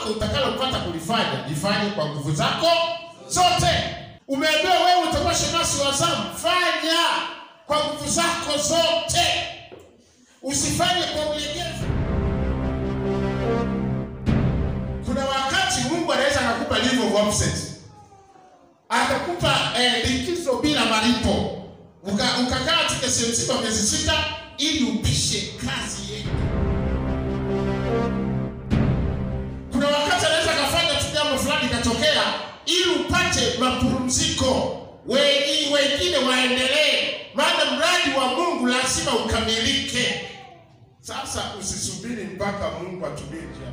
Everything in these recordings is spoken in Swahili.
utakalopata kulifanya lifanye kwa nguvu zako zote. Umeambiwa wewe utakuwa shemasi wa zamu, fanya kwa nguvu zako zote, usifanye kwa ulegevu. Kuna wakati Mungu anaweza akakupa leave of absence, akakupa eh, likizo bila malipo, ukakaa uka katika SMC kwa miezi sita ili upishe kazi yetu. Kuna wakati anaweza akafanya tu jambo fulani ikatokea, ili upate mapumziko, wengi wengine waendelee, maana mradi wa Mungu lazima ukamilike. Sasa usisubiri mpaka Mungu atumie njia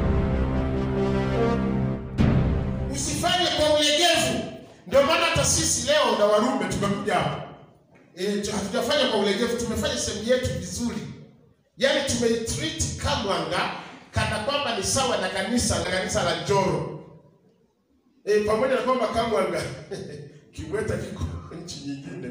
Usifanye kwa ulegevu. Ndio maana hata sisi leo na Warumi tumekuja hapa e, hatujafanya kwa ulegevu, tumefanya sehemu yetu vizuri, yaani tumeitreat Kamwanga kana kwamba ni sawa na kanisa na kanisa la Njoro e, pamoja na kwamba Kamwanga Kibweta kiko nchi nyingine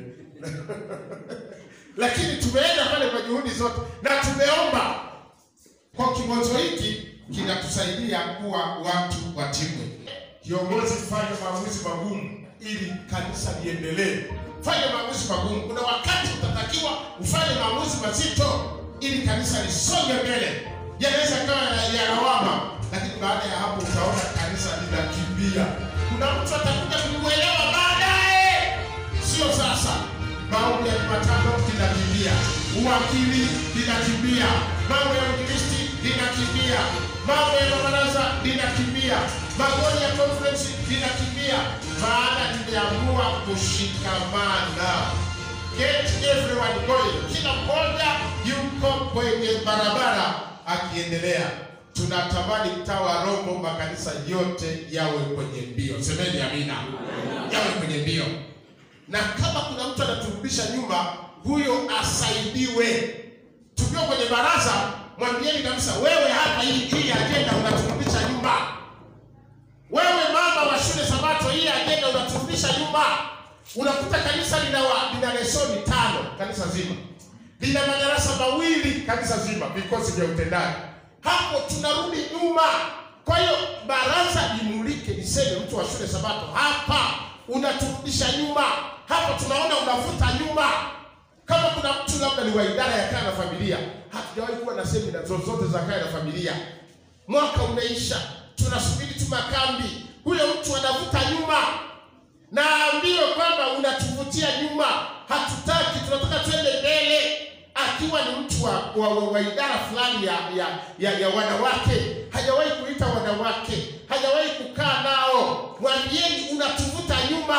lakini tumeenda pale kwa juhudi zote na tumeomba kwa kibonzo hiki kinatusaidia kuwa watu watimwe. Kiongozi, fanya maamuzi magumu ili kanisa liendelee. Fanya maamuzi magumu. Kuna wakati utatakiwa ufanye maamuzi mazito ili kanisa lisonge mbele. Yanaweza kawa ya lawama, lakini baada ya hapo utaona kanisa linakimbia. Kuna mtu atakuja kumwelewa baadaye, sio sasa. Maombi ya Jumatano linakimbia, uwakili linakimbia, mambo ya uinjilisti linakimbia, mambo ya mabaraza linakimbia, magoli ya conference linakimbia, maana limeamua kushikamana. Get everyone going, kila mmoja yuko kwenye barabara akiendelea. Tunatamani mtaa wa Rombo makanisa yote yawe kwenye mbio. Semeni amina, yawe kwenye mbio na kama kuna mtu anaturudisha nyuma, huyo asaidiwe. Tukiwa kwenye baraza, mwambieni kabisa, wewe hapa, hii hii ajenda unaturudisha nyuma. Wewe mama wa shule Sabato, hii ajenda unaturudisha nyuma. Unakuta kanisa lina wa, lina lesoni tano, kanisa zima lina madarasa mawili, kanisa zima, vikosi vya utendaji. Hapo tunarudi nyuma. Kwa hiyo baraza limulike, liseme mtu wa shule Sabato, hapa unaturudisha nyuma hapa tunaona unavuta nyuma. Kama kuna mtu labda ni wa idara ya kaya na familia, hatujawahi kuwa na semina zozote za kaya na familia. Mwaka umeisha, tunasubiri tu makambi, huyo mtu anavuta nyuma. Naambiwe kwamba unatuvutia nyuma, hatutaki, tunataka twende mbele. Akiwa ni mtu wa, wa, wa, wa idara fulani ya, ya, ya, ya wanawake, hajawahi kuita wanawake, hajawahi kukaa nao, mwambieni unatuvuta nyuma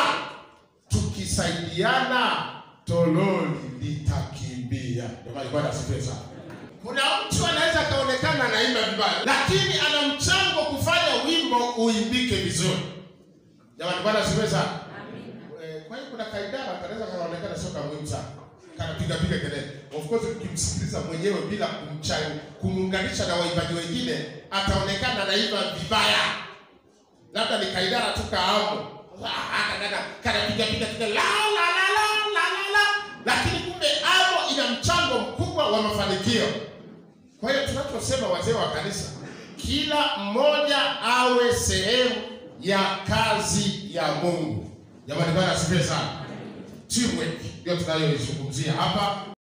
tukisaidiana tololi litakimbia. Jamani, Bwana asifiwe sana. Kuna mtu anaweza akaonekana anaimba vibaya, lakini ana mchango kufanya wimbo uimbike vizuri. Jamani, Bwana asifiwe sana. Eh, Kwa hiyo kuna kaidara kanaweza kanaonekana sio kamuhimu sana, kanapiga piga kelele. Of course ukimsikiliza mwenyewe bila kumchai kumuunganisha na waimbaji wengine, ataonekana anaimba vibaya, labda ni kaidara tu kaamo kanapiga piga piga la la la la la la la, lakini kumbe amo ina mchango mkubwa wa mafanikio. Kwa hiyo tunachosema wazee wa kanisa, kila mmoja awe sehemu ya kazi ya Mungu. Jamani, Bwana asifiwe sana. Teamwork ndio tunayoizungumzia hapa.